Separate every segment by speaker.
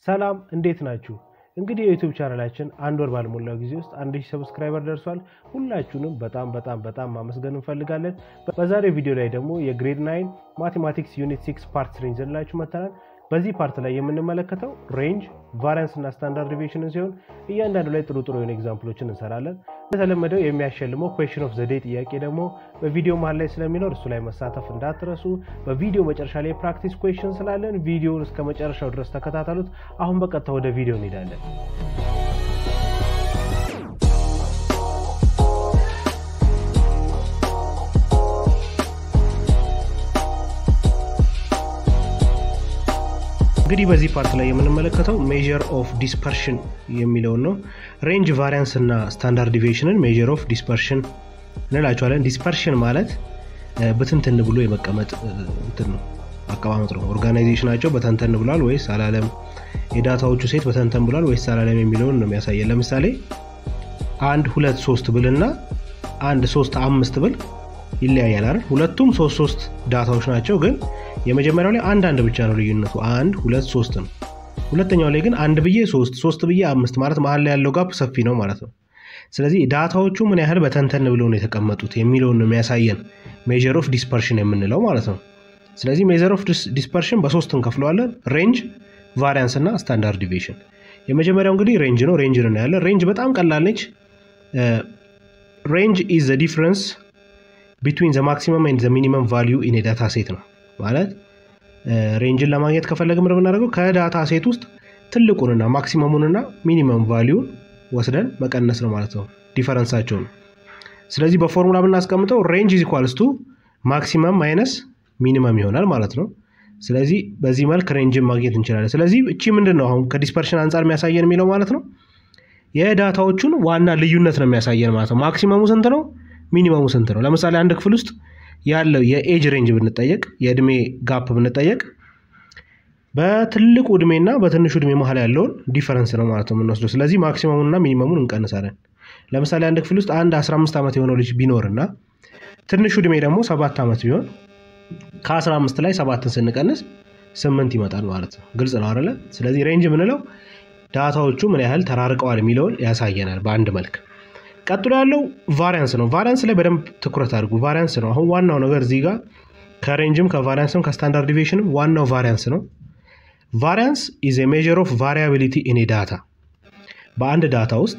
Speaker 1: ሰላም እንዴት ናችሁ? እንግዲህ የዩቲዩብ ቻናላችን አንድ ወር ባልሞላው ጊዜ ውስጥ አንድ ሺህ ሰብስክራይበር ደርሷል። ሁላችሁንም በጣም በጣም በጣም ማመስገን እንፈልጋለን። በዛሬው ቪዲዮ ላይ ደግሞ የግሬድ ናይን ማቴማቲክስ ዩኒት ሲክስ ፓርት ስሪ ይዘንላችሁ መጥተናል። በዚህ ፓርት ላይ የምንመለከተው ሬንጅ፣ ቫሪያንስ እና ስታንዳርድ ዲቪዬሽንን ሲሆን እያንዳንዱ ላይ ጥሩ ጥሩ የሆነ ኤግዛምፕሎችን እንሰራለን። እንደተለመደው የሚያሸልመው ኩዌሽን ኦፍ ዘዴ ጥያቄ ደግሞ በቪዲዮ መሀል ላይ ስለሚኖር እሱ ላይ መሳተፍ እንዳትረሱ። በቪዲዮ መጨረሻ ላይ የፕራክቲስ ኩዌሽን ስላለን ቪዲዮውን እስከ መጨረሻው ድረስ ተከታተሉት። አሁን በቀጥታ ወደ ቪዲዮ እንሄዳለን። እንግዲህ በዚህ ፓርት ላይ የምንመለከተው ሜዥር ኦፍ ዲስፐርሽን የሚለውን ነው። ሬንጅ ቫሪያንስ እና ስታንዳርድ ዲቪዬሽንን ሜዥር ኦፍ ዲስፐርሽን እንላቸዋለን። ዲስፐርሽን ማለት በትንትን ብሎ የመቀመጥ እንትን ነው አቀማመጥ ነው። ኦርጋናይዜሽናቸው በተንተን ብሏል ወይስ አላለም፣ የዳታዎቹ ሴት በተንተን ብሏል ወይስ አላለም የሚለውን ነው የሚያሳየን። ለምሳሌ አንድ ሁለት ሶስት ብል እና አንድ ሶስት አምስት ብል ይለያያል አይደል? ሁለቱም ሶስት ሶስት ዳታዎች ናቸው ግን የመጀመሪያው ላይ አንድ አንድ ብቻ ነው ልዩነቱ፣ አንድ ሁለት ሶስት ነው። ሁለተኛው ላይ ግን አንድ ብዬ ሶስት ሶስት ብዬ አምስት ማለት መሀል ላይ ያለው ጋፕ ሰፊ ነው ማለት ነው። ስለዚህ ዳታዎቹ ምን ያህል በተንተን ብለው ነው የተቀመጡት የሚለውን ነው የሚያሳየን ሜዥር ኦፍ ዲስፐርሽን የምንለው ማለት ነው። ስለዚህ ሜዥር ኦፍ ዲስፐርሽን በሶስት እንከፍለዋለን፣ ሬንጅ፣ ቫሪያንስ እና ስታንዳርድ ዲቪዬሽን። የመጀመሪያው እንግዲህ ሬንጅ ነው። ሬንጅ ነው ያለን። ሬንጅ በጣም ቀላል ነች። ሬንጅ ኢዝ ዘ ዲፍረንስ ቢትዊን ዘ ማክሲመም ኤንድ ዘ ሚኒመም ቫሊዩ ኢን ዳታ ሴት ነው ማለት ሬንጅን ለማግኘት ከፈለግን ምንድን የምናደርገው ከዳታ ሴት ውስጥ ትልቁንና ማክሲመሙንና ሚኒመም ቫሊዩን ወስደን መቀነስ ነው ማለት ነው ዲፈረንሳቸው ነው። ስለዚህ በፎርሙላ ብናስቀምጠው ሬንጅ ኢዝ ኢኳልስ ቱ ማክሲመም ማይነስ ሚኒመም ይሆናል ማለት ነው። ስለዚህ በዚህ መልክ ሬንጅን ማግኘት እንችላለን። ስለዚህ እቺ ምንድን ነው አሁን ከዲስፐርሽን አንጻር የሚያሳየን የሚለው ማለት ነው የዳታዎቹን ዋና ልዩነት ነው የሚያሳየን ማለት ነው። ማክሲመሙ ስንት ነው? ሚኒመሙ ስንት ነው? ለምሳሌ አንድ ክፍል ውስጥ ያለው የኤጅ ሬንጅ ብንጠየቅ የእድሜ ጋፕ ብንጠየቅ በትልቁ እድሜና በትንሹ እድሜ መሀል ያለውን ዲፈረንስ ነው ማለት ነው የምንወስደው። ስለዚህ ማክሲመሙንና ሚኒመሙን እንቀንሳለን። ለምሳሌ አንድ ክፍል ውስጥ አንድ 15 ዓመት የሆነው ልጅ ቢኖርና ትንሹ እድሜ ደግሞ ሰባት ዓመት ቢሆን ከ15 ላይ ሰባትን ስንቀንስ ስምንት ይመጣል ማለት ነው። ግልጽ ነው አይደለ? ስለዚህ ሬንጅ የምንለው ዳታዎቹ ምን ያህል ተራርቀዋል የሚለውን ያሳየናል በአንድ መልክ። ቀጥሎ ያለው ቫሪያንስ ነው። ቫሪያንስ ላይ በደንብ ትኩረት አድርጉ። ቫሪያንስ ነው አሁን ዋናው ነገር እዚህ ጋር ከሬንጅም ከቫሪያንስም ከስታንዳርድ ዲቪዬሽንም ዋናው ቫሪያንስ ነው። ቫሪያንስ ኢዝ ኤ ሜዥር ኦፍ ቫሪያቢሊቲ ኢን ዳታ በአንድ ዳታ ውስጥ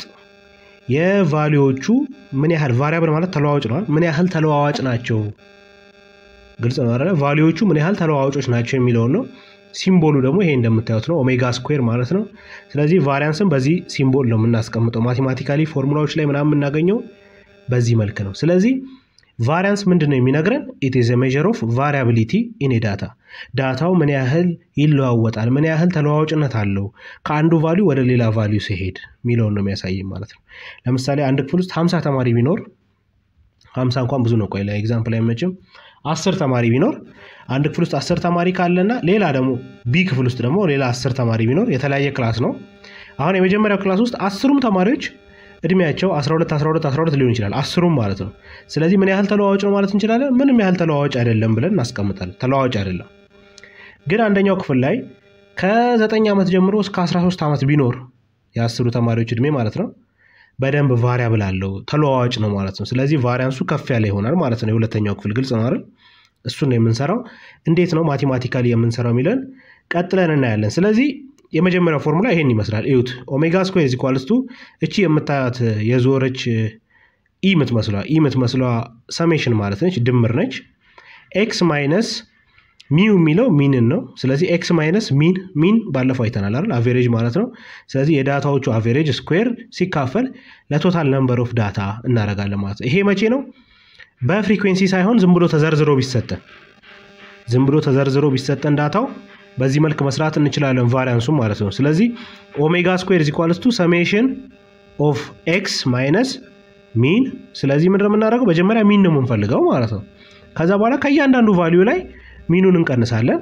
Speaker 1: የቫሊዎቹ ምን ያህል ቫሪያብል ማለት ተለዋዋጭ ነዋል ምን ያህል ተለዋዋጭ ናቸው። ግልጽ ነው አይደለ? ቫሊዎቹ ምን ያህል ተለዋዋጮች ናቸው የሚለውን ነው። ሲምቦሉ ደግሞ ይሄ እንደምታዩት ነው፣ ኦሜጋ ስኩዌር ማለት ነው። ስለዚህ ቫሪያንስን በዚህ ሲምቦል ነው የምናስቀምጠው። ማቴማቲካሊ ፎርሙላዎች ላይ ምናምን የምናገኘው በዚህ መልክ ነው። ስለዚህ ቫሪያንስ ምንድን ነው የሚነግረን? ኢት ኢዝ ሜዥር ኦፍ ቫሪያቢሊቲ ኢን ዳታ ዳታው ምን ያህል ይለዋወጣል፣ ምን ያህል ተለዋዋጭነት አለው ከአንዱ ቫሊዩ ወደ ሌላ ቫሊዩ ሲሄድ የሚለውን ነው የሚያሳይም ማለት ነው። ለምሳሌ አንድ ክፍል ውስጥ ሀምሳ ተማሪ ቢኖር ሀምሳ እንኳን ብዙ ነው፣ ቆይ ለኤግዛምፕል አይመችም። አስር ተማሪ ቢኖር አንድ ክፍል ውስጥ አስር ተማሪ ካለና ሌላ ደግሞ ቢ ክፍል ውስጥ ደግሞ ሌላ አስር ተማሪ ቢኖር የተለያየ ክላስ ነው። አሁን የመጀመሪያው ክላስ ውስጥ አስሩም ተማሪዎች እድሜያቸው 12 12 12 ሊሆን ይችላል፣ አስሩም ማለት ነው። ስለዚህ ምን ያህል ተለዋዋጭ ነው ማለት እንችላለን? ምንም ያህል ተለዋዋጭ አይደለም ብለን እናስቀምጣለን። ተለዋዋጭ አይደለም። ግን አንደኛው ክፍል ላይ ከ9 ዓመት ጀምሮ እስከ 13 ዓመት ቢኖር የአስሩ ተማሪዎች እድሜ ማለት ነው በደንብ ቫሪያብል አለው ተለዋዋጭ ነው ማለት ነው። ስለዚህ ቫሪያንሱ ከፍ ያለ ይሆናል ማለት ነው። የሁለተኛው ክፍል ግልጽ ነው አይደል? እሱን ነው የምንሰራው። እንዴት ነው ማቴማቲካሊ የምንሰራው የሚለን ቀጥለን እናያለን። ስለዚህ የመጀመሪያው ፎርሙላ ይሄን ይመስላል። እዩት። ኦሜጋ ስኩዌር ኢዝ ኢኳልስ ቱ እቺ የምታያት የዞረች ኢ የምትመስሏ ኢ የምትመስሏ ሰሜሽን ማለት ነች፣ ድምር ነች። ኤክስ ማይነስ ሚው የሚለው ሚንን ነው። ስለዚህ ኤክስ ማይነስ ሚን ሚን ባለፈው አይተናል አይደል? አቬሬጅ ማለት ነው። ስለዚህ የዳታዎቹ አቬሬጅ ስኩዌር ሲካፈል ለቶታል ነምበር ኦፍ ዳታ እናደርጋለን ማለት ነው። ይሄ መቼ ነው? በፍሪኩዌንሲ ሳይሆን ዝም ብሎ ተዘርዝሮ ቢሰጠን ዝም ብሎ ተዘርዝሮ ቢሰጠን ዳታው በዚህ መልክ መስራት እንችላለን፣ ቫሪያንሱ ማለት ነው። ስለዚህ ኦሜጋ ስኩዌር ኢዝ ኢኳልስ ቱ ሰሜሽን ኦፍ ኤክስ ማይነስ ሚን። ስለዚህ ምንድን ነው የምናደርገው? መጀመሪያ ሚን ነው የምንፈልገው ማለት ነው። ከዛ በኋላ ከእያንዳንዱ ቫሊዩ ላይ ሚኑን እንቀንሳለን።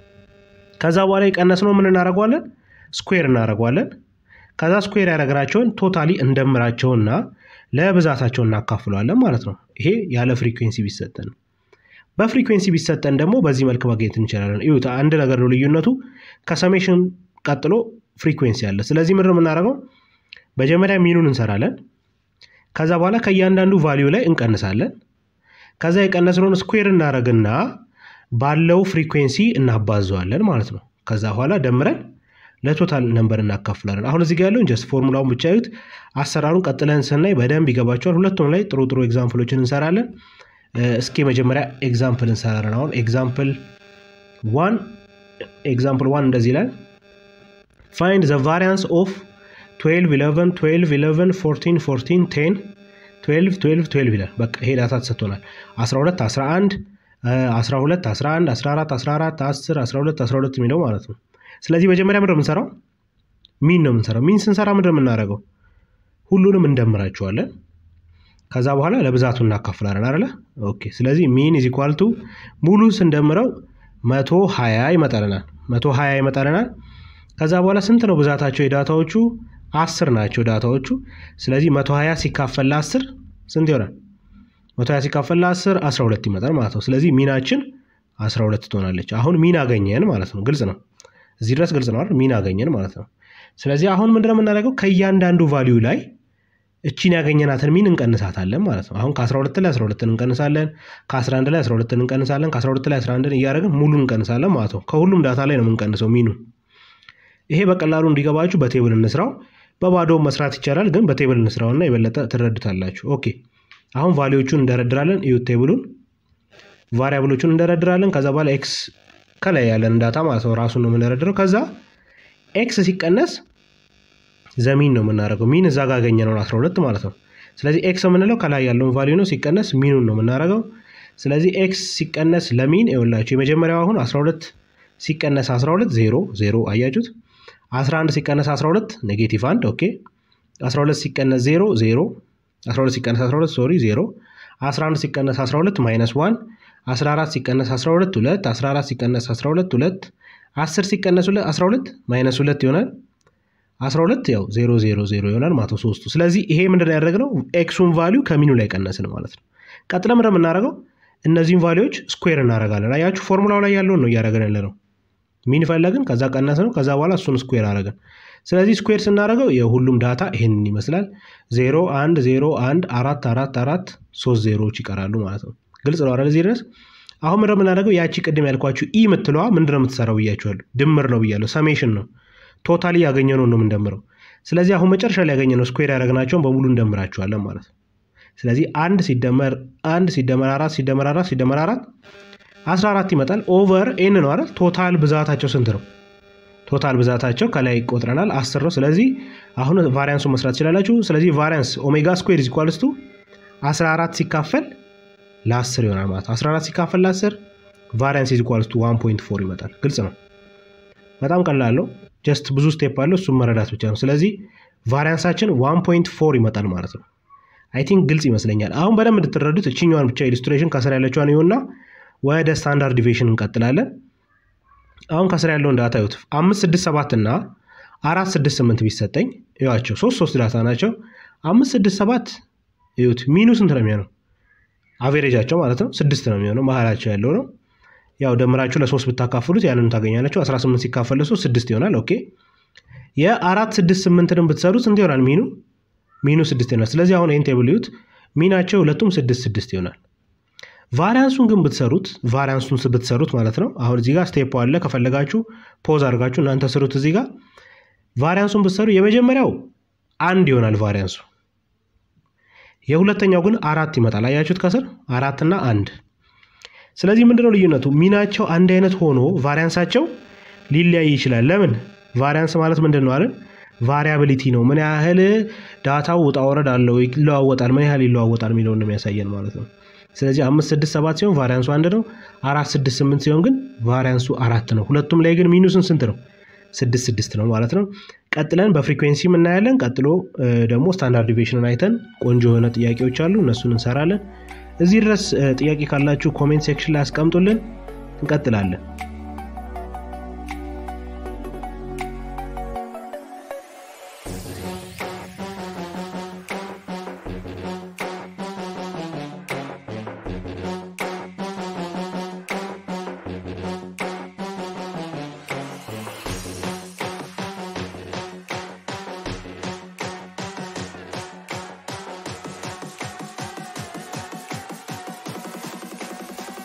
Speaker 1: ከዛ በኋላ የቀነስነው ምን እናደርገዋለን? ስኩዌር እናደርገዋለን። ከዛ ስኩዌር ያደረግናቸውን ቶታሊ እንደምራቸውና ለብዛታቸው እናካፍለዋለን ማለት ነው። ይሄ ያለ ፍሪኩዌንሲ ቢሰጠን በፍሪኩዌንሲ ቢሰጠን ደግሞ በዚህ መልክ ማግኘት እንችላለን። እዩት፣ አንድ ነገር ነው ልዩነቱ። ከሰሜሽን ቀጥሎ ፍሪኩዌንሲ አለ። ስለዚህ ምንድን ነው የምናደርገው? መጀመሪያ ሚኑን እንሰራለን። ከዛ በኋላ ከእያንዳንዱ ቫሊዩ ላይ እንቀንሳለን። ከዛ የቀነስነውን ስኩዌር እናደርግና ባለው ፍሪኩዌንሲ እናባዘዋለን ማለት ነው። ከዛ በኋላ ደምረን ለቶታል ነንበር እናካፍላለን። አሁን እዚህ ጋር ያለውን ጀስት ፎርሙላውን ብቻ ዩት። አሰራሩን ቀጥለን ስናይ በደንብ ይገባቸዋል። ሁለቱም ላይ ጥሩ ጥሩ ኤግዛምፕሎችን እንሰራለን። እስኪ መጀመሪያ ኤግዛምፕል እንሰራለን። አሁን ኤግዛምፕል ዋን ኤግዛምፕል ዋን እንደዚህ ይላል ፋይንድ ዘ ቫሪያንስ ኦፍ 12 11 12 11 14 14 10 12 12 12 ይላል። በቃ ይሄ ዳታ ተሰጥቶናል። 12 11 12 11 14 14 10 12 12 የሚለው ማለት ነው። ስለዚህ መጀመሪያ ምንድን ነው የምንሰራው? ሚን ነው የምንሰራው። ሚን ስንሰራ ምንድን ነው የምናደርገው? ሁሉንም እንደምራቸዋለን። ከዛ በኋላ ለብዛቱ እናካፍላለን አይደለ? ኦኬ። ስለዚህ ሚን ኢዝ ኢኳል ቱ ሙሉ ስንደምረው መቶ ሀያ ይመጣልናል። መቶ ሀያ ይመጣልናል። ከዛ በኋላ ስንት ነው ብዛታቸው? የዳታዎቹ አስር ናቸው ዳታዎቹ። ስለዚህ መቶ ሀያ ሲካፈል ለአስር ስንት ይሆናል? መቶ ሀያ ሲካፈል ለአስር አስራ ሁለት ይመጣል ማለት ነው። ስለዚህ ሚናችን አስራ ሁለት ትሆናለች። አሁን ሚን አገኘን ማለት ነው። ግልጽ ነው። እዚህ ድረስ ግልጽ ነው አይደል? ሚን አገኘን ማለት ነው። ስለዚህ አሁን ምንድነው የምናደርገው? ከእያንዳንዱ ቫሊዩ ላይ እቺን ያገኘናትን ሚን እንቀንሳታለን ማለት ነው። አሁን ከ12 ላይ 12 እንቀንሳለን፣ ከ11 ላይ 12 እንቀንሳለን፣ ከ12 ላይ 11 እያደረግን ሙሉ እንቀንሳለን ማለት ነው። ከሁሉም ዳታ ላይ ነው የምንቀንሰው ሚኑ። ይሄ በቀላሉ እንዲገባችሁ በቴብል እንስራው። በባዶ መስራት ይቻላል፣ ግን በቴብል እንስራውና የበለጠ ትረዱታላችሁ። ኦኬ አሁን ቫሊዎቹን እንደረድራለን። እዩት ቴብሉን። ቫሪያብሎቹን እንደረድራለን። ከዛ በኋላ ኤክስ ከላይ ያለን ዳታ ማለት ነው ራሱን ነው የምንደረድረው። ከዛ ኤክስ ሲቀነስ ዘሚን ነው የምናደርገው። ሚን እዛ ጋር ያገኘነውን 12 ማለት ነው። ስለዚህ ኤክስ የምንለው ከላይ ያለውን ቫሊዩ ነው። ሲቀነስ ሚኑን ነው የምናደርገው። ስለዚህ ኤክስ ሲቀነስ ለሚን ይኸውላችሁ የመጀመሪያው አሁን 12 ሲቀነስ 12 ዜሮ ዜሮ አያችሁት። 11 ሲቀነስ 12 ኔጌቲቭ 1 ኦኬ። 12 ሲቀነስ 0 0 12 ሲቀነስ 12 ሶሪ 0 11 ሲቀነስ 12 ማይነስ 1 14 ሲቀነስ 12 2 14 ሲቀነስ 12 2 10 ሲቀነስ 12 ማይነስ 2 ይሆናል 12 ያው 0 0 0 ይሆናል ማለት ነው ሶስቱ። ስለዚህ ይሄ ምንድን ነው ያደረግነው? ኤክሱን ቫሊዩ ከሚኑ ላይ ቀነስን ማለት ነው። ቀጥለ ምንድን የምናደርገው እነዚህን ቫሊዎች ስኩዌር እናደርጋለን። አያችሁ ፎርሙላው ላይ ያለውን ነው እያደረገን ያለ ነው። ሚን ፈለግን፣ ከዛ ቀነስ ነው፣ ከዛ በኋላ እሱን ስኩዌር አደረግን። ስለዚህ ስኩዌር ስናደርገው የሁሉም ዳታ ይሄንን ይመስላል። 0 1 0 1 4 4 4 ሶስት ዜሮዎች ይቀራሉ ማለት ነው። ግልጽ ነው አይደል? እዚህ ድረስ አሁን ምንድን የምናደርገው ያቺ ቅድም ያልኳችሁ ኢ የምትለዋ ምንድን ነው የምትሰራው ብያችኋለሁ። ድምር ነው ብያለሁ። ሰሜሽን ነው ቶታሊ ያገኘነው ነው የምንደምረው። ስለዚህ አሁን መጨረሻ ላይ ያገኘነው ስኩዌር ያደረግናቸውን በሙሉ እንደምራቸዋለን ማለት ነው። ስለዚህ አንድ ሲደመር አንድ ሲደመር አራት ሲደመር አራት ሲደመር አራት አስራ አራት ይመጣል። ኦቨር ኤን ነው አይደል? ቶታል ብዛታቸው ስንት ነው? ቶታል ብዛታቸው ከላይ ይቆጥረናል አስር ነው። ስለዚህ አሁን ቫሪያንሱ መስራት ትችላላችሁ። ስለዚህ ቫሪያንስ ኦሜጋ ስኩዌር ኢዝ ኢኳልስ ቱ 14 ሲካፈል ለ10 ይሆናል ማለት ነው። 14 ሲካፈል ለ10 ቫሪያንስ ኢዝ ኢኳልስ ቱ 1.4 ይመጣል። ግልጽ ነው። በጣም ቀላል ነው። ጀስት ብዙ ስቴፕ አለው። እሱም መረዳት ብቻ ነው። ስለዚህ ቫሪያንሳችን 1.4 ይመጣል ማለት ነው። አይ ቲንክ ግልጽ ይመስለኛል። አሁን በደንብ እንድትረዱት እችኛዋን ብቻ ኢሉስትሬሽን ከስር ያለችዋን ይሁንና ወደ ስታንዳርድ ዲቪሽን እንቀጥላለን። አሁን ከስር ያለውን ዳታ ይሁት አምስት ስድስት ሰባት እና አራት ስድስት ስምንት ቢሰጠኝ ይዋቸው ሶስት ሶስት ዳታ ናቸው። አምስት ስድስት ሰባት ይሁት ሚኑ ስንት ነው የሚሆነው? አቬሬጃቸው ማለት ነው ስድስት ነው የሚሆነው መሀላቸው ያለው ነው። ያው ደምራችሁ ለሶስት ብታካፍሉት ያንን ታገኛላችሁ። 18 ሲካፈል ለሶስት ስድስት ይሆናል። ኦኬ የአራት ስድስት ስምንትን ብትሰሩት ስንት ይሆናል? ሚኑ ሚኑ ስድስት ይሆናል። ስለዚህ አሁን ይህን ቴብል ይዩት። ሚናቸው ሁለቱም ስድስት ስድስት ይሆናል። ቫሪያንሱን ግን ብትሰሩት ቫሪያንሱን ብትሰሩት ማለት ነው። አሁን እዚህ ጋር ስቴፕ አለ። ከፈለጋችሁ ፖዝ አድርጋችሁ እናንተ ስሩት። እዚህ ጋር ቫሪያንሱን ብትሰሩ የመጀመሪያው አንድ ይሆናል ቫሪያንሱ። የሁለተኛው ግን አራት ይመጣል። አያችሁት ከስር አራትና አንድ ስለዚህ ምንድነው ልዩነቱ? ሚናቸው አንድ አይነት ሆኖ ቫሪያንሳቸው ሊለያይ ይችላል። ለምን? ቫሪያንስ ማለት ምንድን ነው አለን? ቫሪያብሊቲ ነው። ምን ያህል ዳታው ውጣ ወረድ አለው፣ ይለዋወጣል፣ ምን ያህል ይለዋወጣል የሚለውን ነው የሚያሳየን ማለት ነው። ስለዚህ አምስት ስድስት ሰባት ሲሆን ቫሪያንሱ አንድ ነው። አራት ስድስት ስምንት ሲሆን ግን ቫሪያንሱ አራት ነው። ሁለቱም ላይ ግን ሚኑስን ስንት ነው? ስድስት ስድስት ነው ማለት ነው። ቀጥለን በፍሪኩዌንሲ እናያለን። ቀጥሎ ደግሞ ስታንዳርድ ዲቪሽንን አይተን ቆንጆ የሆነ ጥያቄዎች አሉ፣ እነሱን እንሰራለን። እዚህ ድረስ ጥያቄ ካላችሁ ኮሜንት ሴክሽን ላይ አስቀምጡልን። እንቀጥላለን።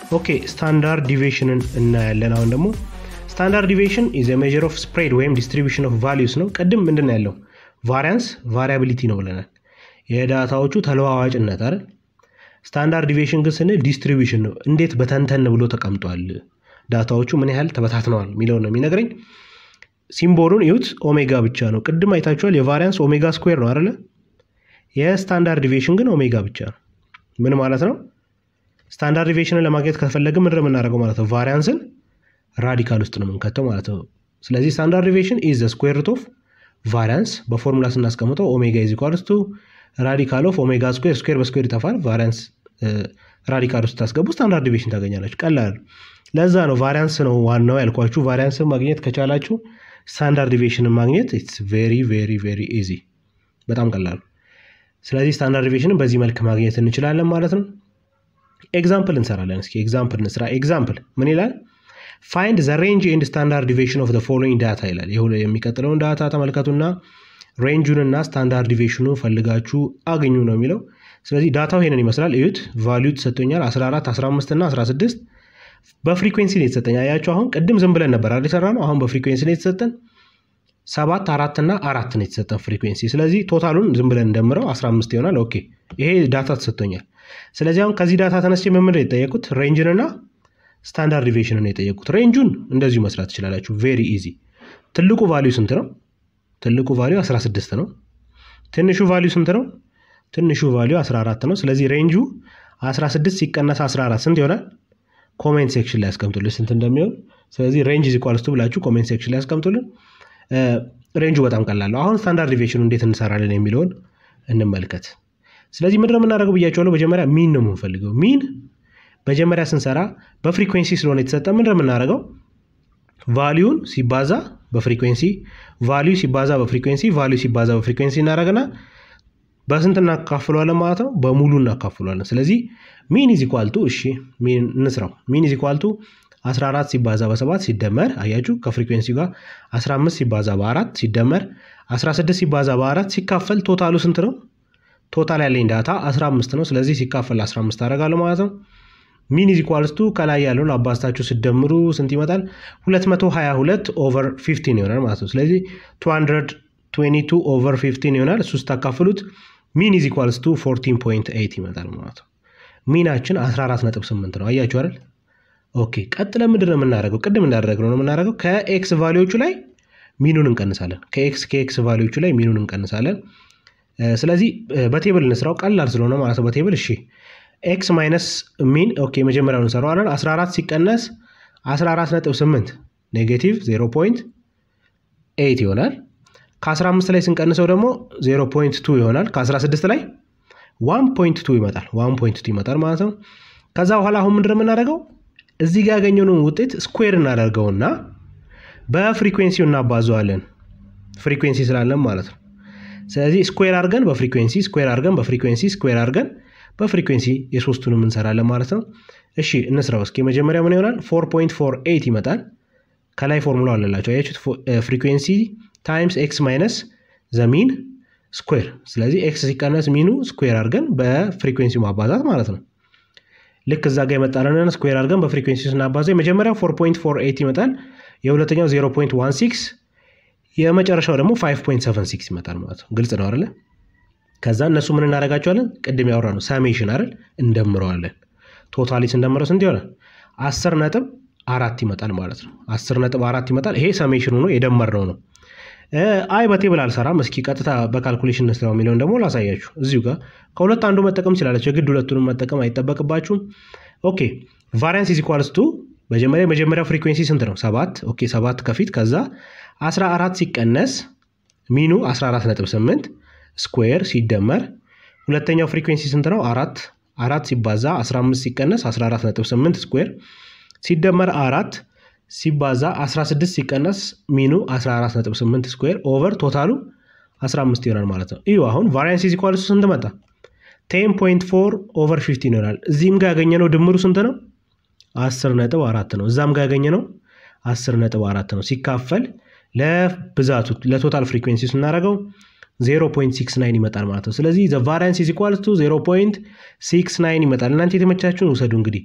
Speaker 1: ኦኬ ስታንዳርድ ዲቪሽንን እናያለን። አሁን ደግሞ ስታንዳርድ ዲቪሽን ኢዝ ሜዥር ኦፍ ስፕሬድ ወይም ዲስትሪቢሽን ኦፍ ቫሊዩስ ነው። ቅድም ምንድን ያለው ቫሪያንስ ቫሪያቢሊቲ ነው ብለናል። የዳታዎቹ ተለዋዋጭነት አይደል። ስታንዳርድ ዲቪሽን ግን ስንል ዲስትሪቢሽን ነው። እንዴት በተንተን ብሎ ተቀምጧል፣ ዳታዎቹ ምን ያህል ተበታትነዋል የሚለውን ነው የሚነግረኝ። ሲምቦሉን ይዩት፣ ኦሜጋ ብቻ ነው። ቅድም አይታችኋል። የቫሪያንስ ኦሜጋ ስኩዌር ነው አይደለ? የስታንዳርድ ዲቪሽን ግን ኦሜጋ ብቻ ነው። ምን ማለት ነው? ስታንዳርድ ዲቪሽንን ለማግኘት ከፈለግን ምንድን ነው የምናደርገው ማለት ነው? ቫሪያንስን ራዲካል ውስጥ ነው የምንከተው ማለት ነው። ስለዚህ ስታንዳርድ ዲቪሽን ኢዝ ስኩዌር ሩት ኦፍ ቫሪያንስ በፎርሙላ ስናስቀምጠው ኦሜጋ ኢዝ ኢኳልስ ቱ ራዲካል ኦፍ ኦሜጋ ስኩዌር ስኩዌር በስኩዌር ይጠፋል። ቫሪያንስ ራዲካል ውስጥ ታስገቡ ስታንዳርድ ዲቪሽን ታገኛላችሁ። ቀላል። ለዛ ነው ቫሪያንስ ነው ዋናው ያልኳችሁ። ቫሪያንስን ማግኘት ከቻላችሁ ስታንዳርድ ዲቪሽንን ማግኘት ኢትስ ቬሪ ቬሪ ቬሪ ኢዚ፣ በጣም ቀላሉ። ስለዚህ ስታንዳርድ ዲቪሽንን በዚህ መልክ ማግኘት እንችላለን ማለት ነው። ኤግዛምፕል እንሰራለን። እስኪ ኤግዛምፕል እንስራ። ኤግዛምፕል ምን ይላል? ፋይንድ ዘ ሬንጅ ኤንድ ስታንዳርድ ዲቪሽን ኦፍ ፎሎዊንግ ዳታ ይላል። ይህ የሚቀጥለውን ዳታ ተመልከቱና ሬንጁንና ስታንዳርድ ዲቪሽኑ ፈልጋችሁ አግኙ ነው የሚለው። ስለዚህ ዳታው ይሄንን ይመስላል። እዩት። ቫሊዩ ተሰጥቶኛል 14፣ 15 እና 16 በፍሪኩዌንሲ ነው የተሰጠኝ። አያችሁ አሁን ቅድም ዝም ብለን ነበር አይደል የሰራነው። አሁን በፍሪኩዌንሲ ነው የተሰጠን። ሰባት አራት እና አራት ነው የተሰጠን ፍሪኩዌንሲ። ስለዚህ ቶታሉን ዝም ብለን እንደምረው 15 ይሆናል። ኦኬ ይሄ ዳታ ተሰጥቶኛል። ስለዚህ አሁን ከዚህ ዳታ ተነስቼ ምን ምንድን የጠየቁት ሬንጅንና ስታንዳርድ ዲቪሽንን ነው የጠየቁት። ሬንጁን እንደዚሁ መስራት ትችላላችሁ። ቬሪ ኢዚ። ትልቁ ቫሊዩ ስንት ነው? ትልቁ ቫሊዩ 16 ነው። ትንሹ ቫሊዩ ስንት ነው? ትንሹ ቫሊዩ 14 ነው። ስለዚህ ሬንጁ 16 ሲቀነስ 14 ስንት ይሆናል? ኮሜንት ሴክሽን ላይ ያስቀምጡልን ስንት እንደሚሆን። ስለዚህ ሬንጅ ኢዝ ኢኳልስ ቱ ብላችሁ ኮሜንት ሴክሽን ላይ ያስቀምጡልን። ሬንጁ በጣም ቀላል ነው። አሁን ስታንዳርድ ዲቪሽኑ እንዴት እንሰራለን የሚለውን እንመልከት። ስለዚህ ምንድነው የምናደርገው ብያቸዋለሁ። መጀመሪያ ሚን ነው የምንፈልገው። ሚን መጀመሪያ ስንሰራ በፍሪኩዌንሲ ስለሆነ የተሰጠ ምንድን ነው የምናደርገው? ቫሊዩን ሲባዛ በፍሪኩዌንሲ ቫሊዩ ሲባዛ በፍሪኩዌንሲ ቫሊዩ ሲባዛ በፍሪኩዌንሲ እናደርግና በስንት እናካፍለዋለን ማለት ነው? በሙሉ እናካፍለዋለን። ስለዚህ ሚን ኢዝ ኢኳል ቱ እሺ፣ ሚን እንስራው። ሚን ኢዝ ኢኳል ቱ 14 ሲባዛ በሰባት ሲደመር አያችሁ፣ ከፍሪኩዌንሲ ጋር 15 ሲባዛ በአራት ሲደመር 16 ሲባዛ በአራት ሲካፈል ቶታሉ ስንት ነው? ቶታል ያለኝ ዳታ 15 ነው። ስለዚህ ሲካፈል 15 አደርጋለሁ ማለት ነው። ሚን ኢዝ ኢኳልስ ቱ ከላይ ያለውን አባዝታችሁ ስደምሩ ስንት ይመጣል? 222 ኦቨር 15 ይሆናል ማለት ነው። ስለዚህ 222 ኦቨር 15 ይሆናል። እሱ ስታካፍሉት ሚን ኢዝ ኢኳልስ ቱ 14.8 ይመጣል ማለት ነው። ሚናችን 14.8 ነው። አያችሁ አይደል? ኦኬ ቀጥለን ምንድን ነው የምናደርገው? ቅድም እንዳደረግነው ነው የምናደርገው። ከኤክስ ቫሊዎቹ ላይ ሚኑን እንቀንሳለን። ከኤክስ ከኤክስ ቫሊዎቹ ላይ ሚኑን እንቀንሳለን። ስለዚህ በቴብል እንስራው ቀላል ስለሆነ ማለት ነው። በቴብል እሺ ኤክስ ማይነስ ሚን ኦኬ መጀመሪያውን እንሰራዋለን። 14 ሲቀነስ 14.8 ኔጌቲቭ 0.8 ይሆናል። ከ15 ላይ ስንቀንሰው ደግሞ 0.2 ይሆናል። ከ16 ላይ 1.2 ይመጣል። 1.2 ይመጣል ማለት ነው። ከዛ በኋላ አሁን ምንድን ነው የምናደርገው? እዚህ ጋር ያገኘነውን ውጤት ስኩዌር እናደርገውና በፍሪኩዌንሲው እናባዘዋለን። ፍሪኩዌንሲ ስላለን ማለት ነው። ስለዚህ ስኩዌር አድርገን በፍሪኩዌንሲ ስኩዌር አድርገን በፍሪኩዌንሲ ስኩዌር አድርገን በፍሪኩዌንሲ የሶስቱንም እንሰራለን ማለት ነው። እሺ እንስራው እስኪ። መጀመሪያ ምን ይሆናል? 4.48 ይመጣል። ከላይ ፎርሙላ አለላቸው አያችሁት? ፍሪኩዌንሲ ታይምስ ኤክስ ማይነስ ዘሚን ስኩዌር። ስለዚህ ኤክስ ሲቀነስ ሚኑ ስኩዌር አድርገን በፍሪኩዌንሲው ማባዛት ማለት ነው። ልክ እዛ ጋር የመጣለንን ስኩዌር አድርገን በፍሪኩዌንሲ ስናባዛው የመጀመሪያው 4.48 ይመጣል። የሁለተኛው 0.16 የመጨረሻው ደግሞ 5.76 ይመጣል ማለት ነው። ግልጽ ነው አይደለ? ከዛ እነሱ ምን እናደርጋቸዋለን? ቅድም ያወራ ነው ሳሜሽን አይደል? እንደምረዋለን። ቶታሊ ስንደምረው ስንት ይሆናል? አስር ነጥብ አራት ይመጣል ማለት ነው። አስር ነጥብ አራት ይመጣል። ይሄ ሰሜሽኑ ነው የደመርነው ነው። አይ በቴብል አልሰራም። እስኪ ቀጥታ በካልኩሌሽን እንስራው የሚለውን ደግሞ ላሳያችሁ። እዚሁ ጋር ከሁለት አንዱ መጠቀም ትችላለች። የግድ ሁለቱንም መጠቀም አይጠበቅባችሁም። ኦኬ ቫሪያንስ ኢዝ ኢኳልስ ቱ መጀመሪያ የመጀመሪያው ፍሪኩዌንሲ ስንት ነው? ሰባት ኦኬ ሰባት ከፊት ከዛ 14 ሲቀነስ ሚኑ 14.8 ስኩዌር ሲደመር ሁለተኛው ፍሪኩዌንሲ ስንት ነው? አራት አራት ሲባዛ 15 ሲቀነስ 14.8 ስኩዌር ሲደመር አራት ሲባዛ 16 ሲቀነስ ሚኑ 14.8 ስኩዌር ኦቨር ቶታሉ 15 ይሆናል ማለት ነው። እዩ አሁን ቫሪያንስ ኢዝ ኢኳልስ ስንት መጣ? 10.4 ኦቨር 15 ይሆናል። እዚህም ጋር ያገኘነው ድምሩ ስንት ነው? 10 ነጥብ አራት ነው። እዛም ጋር ያገኘነው 10 ነጥብ አራት ነው። ሲካፈል ለብዛቱ ለቶታል ፍሪኩዌንሲ ስናደርገው 0.69 ይመጣል ማለት ነው። ስለዚህ ዘ ቫሪያንስ ኢዝ ኢኳልስ ቱ 0.69 ይመጣል። እናንተ የተመቻችሁን ውሰዱ እንግዲህ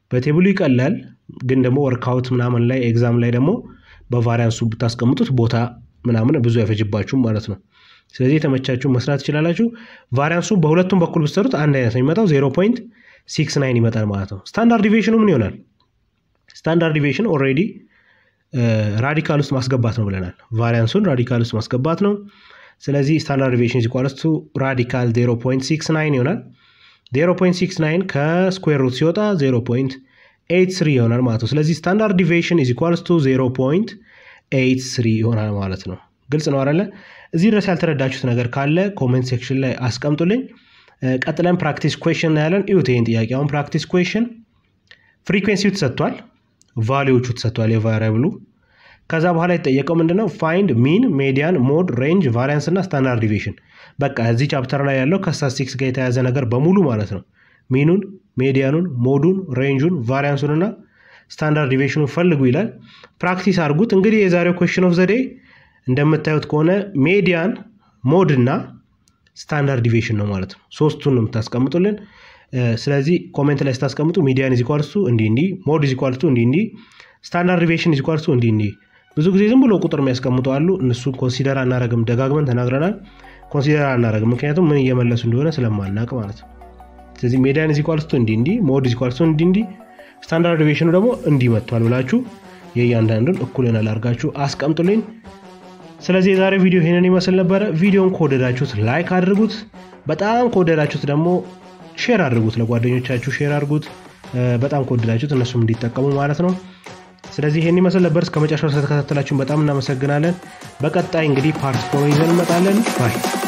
Speaker 1: በቴብሉ ይቀላል፣ ግን ደግሞ ወርክአውት ምናምን ላይ ኤግዛም ላይ ደግሞ በቫሪያንሱ ብታስቀምጡት ቦታ ምናምን ብዙ አይፈጅባችሁም ማለት ነው። ስለዚህ የተመቻችሁ መስራት ትችላላችሁ። ቫሪያንሱ በሁለቱም በኩል ብትሰሩት አንድ አይነት ነው የሚመጣው፣ ዜሮ ፖይንት ሲክስ ናይን ይመጣል ማለት ነው። ስታንዳርድ ዲቪዬሽኑ ምን ይሆናል? ስታንዳርድ ዲቪዬሽን ኦልሬዲ ራዲካል ውስጥ ማስገባት ነው ብለናል። ቫሪያንሱን ራዲካል ውስጥ ማስገባት ነው። ስለዚህ ስታንዳርድ ዲቪዬሽን ኢኳልስ ቱ ራዲካል 0.69 ይሆናል። 0.69 ከስኩዌር ሩት ሲወጣ 0.83 ይሆናል ማለት ነው። ስለዚህ ስታንዳርድ ዲቪዬሽን ኢዝ ኢኳልስ ቱ 0.83 ይሆናል ማለት ነው። ግልጽ ነው አይደለ? እዚህ ድረስ ያልተረዳችሁት ነገር ካለ ኮሜንት ሴክሽን ላይ አስቀምጡልኝ። ቀጥለን ፕራክቲስ ኩዌሽን እናያለን። እዩት ይህን ጥያቄ። አሁን ፕራክቲስ ኩዌሽን ፍሪኩዌንሲው ተሰጥቷል፣ ቫሊዎቹ ተሰጥቷል የቫሪያብሉ ከዛ በኋላ የተጠየቀው ምንድነው? ፋይንድ ሚን፣ ሜዲያን፣ ሞድ፣ ሬንጅ፣ ቫሪያንስ እና ስታንዳርድ ዲቪዬሽን። በቃ እዚህ ቻፕተር ላይ ያለው ከስታቲስቲክስ ጋር የተያዘ ነገር በሙሉ ማለት ነው። ሚኑን፣ ሜዲያኑን፣ ሞዱን፣ ሬንጁን፣ ቫሪያንሱን እና ስታንዳርድ ዲቪዬሽኑን ፈልጉ ይላል። ፕራክቲስ አድርጉት። እንግዲህ የዛሬው ኮሽን ኦፍ ዘዴ እንደምታዩት ከሆነ ሜዲያን፣ ሞድ እና ስታንዳርድ ዲቪዬሽን ነው ማለት ነው። ሶስቱን ነው የምታስቀምጡልን። ስለዚህ ኮሜንት ላይ ስታስቀምጡ ሚዲያን ኢዝ ኢኳልስ ቱ እንዲህ እንዲህ፣ ሞድ ኢዝ ኢኳልስ ቱ እንዲህ እንዲህ፣ ስታንዳርድ ዲቪዬሽን ኢዝ ኢኳልስ ቱ እንዲህ እንዲህ ብዙ ጊዜ ዝም ብሎ ቁጥር የሚያስቀምጡ አሉ። እነሱን ኮንሲደር አናረግም፣ ደጋግመን ተናግረናል። ኮንሲደር አናረግም፣ ምክንያቱም ምን እየመለሱ እንደሆነ ስለማናቅ ማለት ነው። ስለዚህ ሜዲያን ኢዝ ኢኳልስ ቱ እንዲህ እንዲህ፣ ሞድ ኢዝ ኢኳልስ ቱ እንዲህ እንዲህ፣ ስታንዳርድ ዲቪዬሽኑ ደግሞ እንዲህ መጥቷል ብላችሁ የእያንዳንዱን እኩል ይሆናል አድርጋችሁ አስቀምጡልኝ። ስለዚህ የዛሬው ቪዲዮ ይሄንን ይመስል ነበረ። ቪዲዮን ከወደዳችሁት ላይክ አድርጉት። በጣም ከወደዳችሁት ደግሞ ሼር አድርጉት፣ ለጓደኞቻችሁ ሼር አድርጉት። በጣም ከወደዳችሁት እነሱም እንዲጠቀሙ ማለት ነው። ስለዚህ ይሄን ይመስል ነበር። እስከ መጨረሻው ስለተከታተላችሁን በጣም እናመሰግናለን። በቀጣይ እንግዲህ ፓርት ፎር ይዘን እንመጣለን። ባይ